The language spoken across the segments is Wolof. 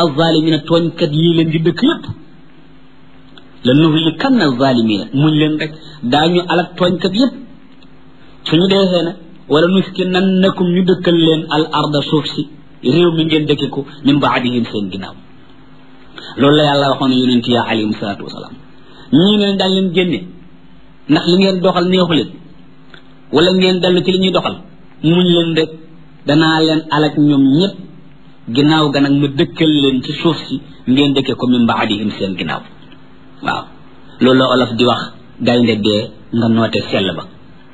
alzalimina tooñkat yii leen di dëkk yépp la nuhlikanna alzalimina muñ leen rek daañu alak tooñkat yépp suñu deexee na wala nuskinannakum ñu dëkkal leen al arda suuf si réew mi ngeen dëkke ko min baadihim seen ginnaaw loolu la yàlla waxoon yonent ya alayhim salaatu wasalaam ñii ne daal leen génne ndax li ngeen doxal neexu leen wala ngeen dellu ci li ñuy doxal muñ leen rek danaa leen alak ñoom ñëpp ginnaaw ga nag ma dëkkal leen ci suuf si ngeen dëkke ko min baadihim seen ginnaaw waaw loolu la olof di wax gaynde dee nga noote sell ba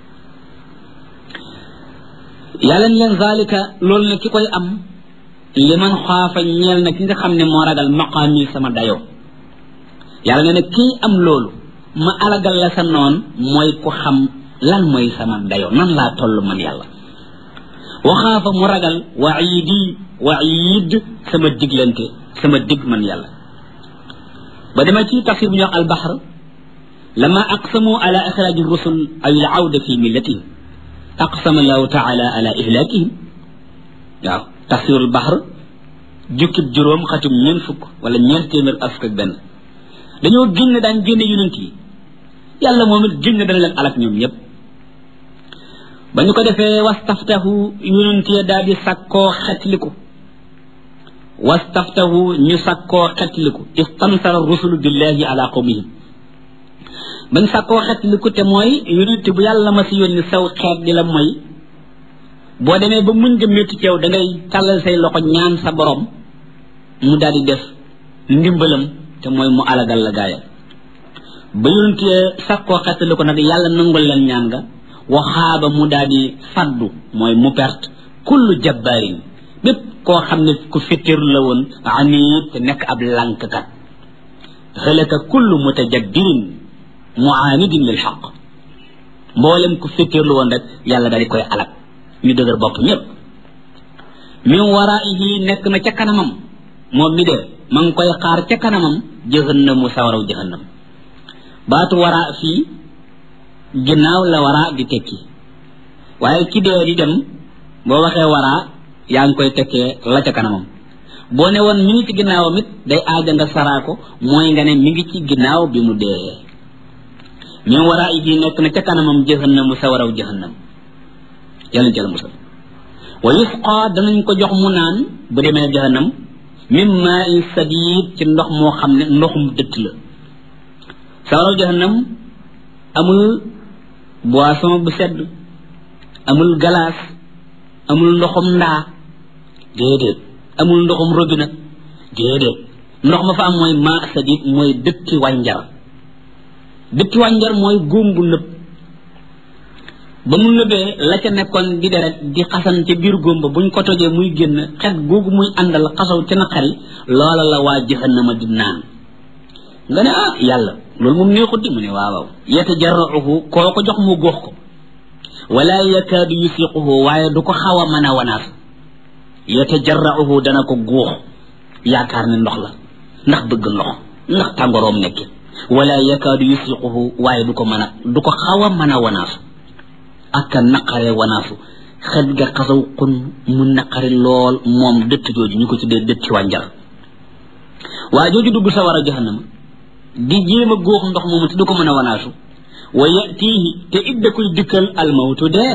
yàlla ni leen zalika loolu ne ki koy am li man xaafa ñeel na ki nga xam ne moo ragal maqaami sama dayoo yàlla ne ne kii am loolu ma alagal la sa noon mooy ku xam lan mooy sama dayoo nan laa toll man yàlla wa xaafa mu ragal waidi waid sama diglante sama dig man yàlla ba dama ci tafsir bu ñuy wax albaxar lama aqsamu ala ixraaji rusul ay al awda fi millatihim aqsama allahu taala ala ihlakihim waaw tafsirul bahr jukkib juróom xatum ñeent fukk wala ñeent téeméer ak fukk ak benn dañoo génn daan génne yonent yi yàlla moom it génn dana leen alak ñoom ñëpp ba ñu ko defee wastaftahu yonent ya daal di sakkoo xetliku wastaftahu ñu sakkoo xetliku istansara rusulu billahi ala qawmihim bañ sakkoo xetliku te mooy yonent bu yàlla ma si yónni saw xeet di la mooy boo demee ba muñ nga métti ci yow da ngay tàllal say loxo ñaan sa borom mu daal di def ndimbalam te mooy mu alagal la gaayam ba yonent sakkoo xetliku nag yàlla nangul leen ñaan nga waxaaba mu daal di faddu mooy mu perte kullu jabbaarin bépp koo xam ne ku fittir la woon aniit te nekk ab lànkkat xëlaka kullu mutajabbirin muanidin lil xaq mboolem ku fittir la woon rek yàlla daal di koy alak ñu dëgër bopp ñëpp min waraihi nekk na ca kanamam moom mi dee ma ngi koy xaar ca kanamam jëhannamu sawaraw jëhannam baatu wara fii ginnaaw la waraa di tekki waaye ki dee di dem boo waxee waraa yaa ngi koy tekkee la ca kanamam boo ne woon mi ngi ci ginnaawam it day aaja nga saraa ko mooy nga ne mi ngi ci ginnaaw bi mu dee min waraa yi nekk na ca kanamam jahannamu sawaraw jahannam yàlla jël musal wa yusqa danañ ko jox mu naan bu demee jahannam min maa in sadid ci ndox moo xam ne ndoxum dëtt la sawaraw jahannam amul boisson bu sedd amul galaas amul ndoxum ndaa déedéet amul ndoxum robinet déedéet ndox ma fa am mooy maa sadid mooy dëkki wànjar dëkki wànjar mooy góom bu nëb ba mu nëbee la ca nekkoon di deret di xasan ca biir góom ba buñ ko tojee muy génn xet googu muy àndal xasaw ca naqari loola la waa jahannama di naan nga ne ah yàlla loolu moom neexut di mu ne waaw waaw yatajarrauhu koo ko jox mu góox ko wala yakaadu yusiquhu waaye du ko xaw a mën a wanaas yatajarrauhu dana ko góox yaakaar ne ndox la ndax bëgg ndox ndax tàngoroom nekk wala yakaadu yusiquhu waaye du ko mën a du ko xaw a mën a wanaasu ak a naqare wanaasu xet ga xasaw xun mu naqari lool moom dëtt jooju ñu ko tuddee dëtti wànjar waa jooju dugg sa war a jahannama di jéem a góox ndox moomu te du ko mën a wanaasu wa yatihi te it da koy dikkal almawtu dee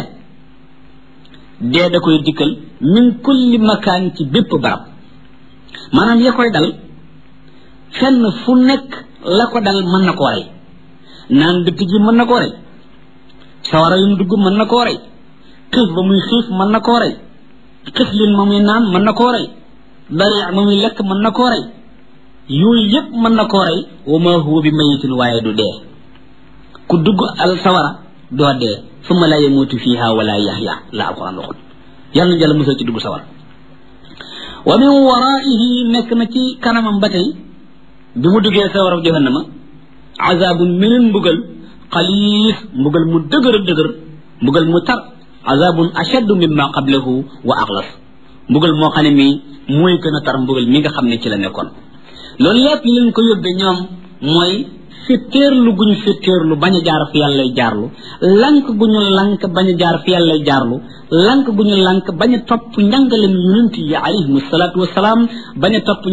dee da koy dikkal min kulli makaan ci bépp barab maanaam ya koy dal fenn fu nekk la ko dal mën na koo rey naan dëtt ji mën na koo rey sawara yu mu dugg mën na koo rey xiif ba muy xiif mën na koo rey xiflin ma muy naan mën na koo rey dari ma muy lekk mën na koo rey yooyu yëpp mën na koo rey wa ma huwa bi mayitin waaye du dee ku dugg al sawara doo dee summa la yamutu fiha wala yaxya la alquran waxul yàlla na jàll musal ci dugg sawara wa min waraihi nekk na ci kanamam ba tey bi mu duggee sawara jahannama azabun meneen mbugal xaliis mbugal mu dëgër dëgër mbugal mu tar azabun ashaddu mimma qablahu wa axlas mbugal moo xam ne mi mooy gën a tar mbugal mi nga xam ne ci la nekkoon loolu yëpp li leen ko yóbbee ñoom mooy fitteerlu gu ñu fitteerlu bañ a jaar fi yàlla jaarlu lank gu ñu lank bañ a jaar fi yàlla jaarlu lank gu ñu lank bañ a topp njàngalem yonent yi alayhimu salaatu wasalaam bañ a topp